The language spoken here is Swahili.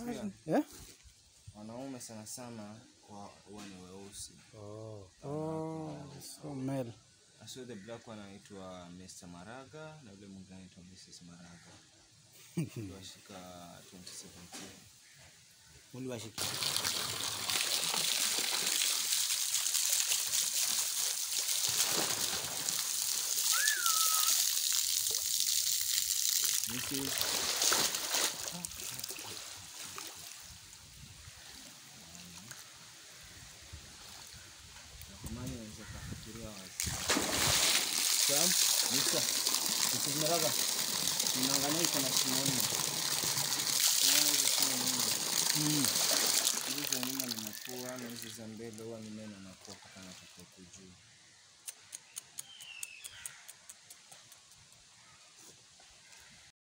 Eh? wanaume sana sana wa- huwa ni weusi Oh, so male. asio the black one anaitwa Mr. Maraga na yule mwingine anaitwa Mrs. Maraga washika 2017 Uliwashika. This is Natamani naweza kufikiria wazi. Sam, Mr. Mrs. Maraga. Ninaangalia iko na shimo nne. Unaona hizo shimo nne? Hizi za nyuma ni mapua na hizi za mbele huwa ni meno na kuwa kama kutoka huku juu.